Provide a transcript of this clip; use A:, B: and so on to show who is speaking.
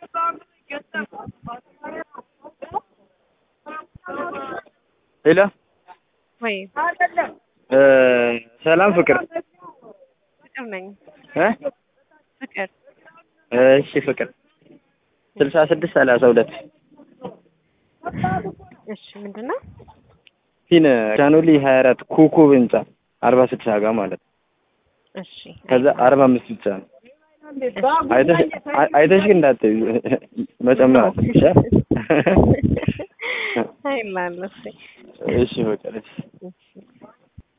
A: ሄሎ
B: ወይ
A: ሰላም ፍቅር
B: ፍቅር ነኝ።
A: እ
B: ፍቅር
A: እሺ ፍቅር ስልሳ ስድስት ሰላሳ ሁለት
B: እሺ፣ ምንድን ነው?
A: ፊን ቻኖሊ ሀያ አራት ኮከብ ህንጻ አርባ ስድሳ ጋር ማለት ነው።
B: እሺ፣
A: ከዛ አርባ አምስት ብቻ ነው። አይተሽ አይ- አይተሽ ግን እንዳትዪ መጨመር አለብሽ። አ?
B: አይላለሁ። እሺ
A: እሺ ፍቅር እሺ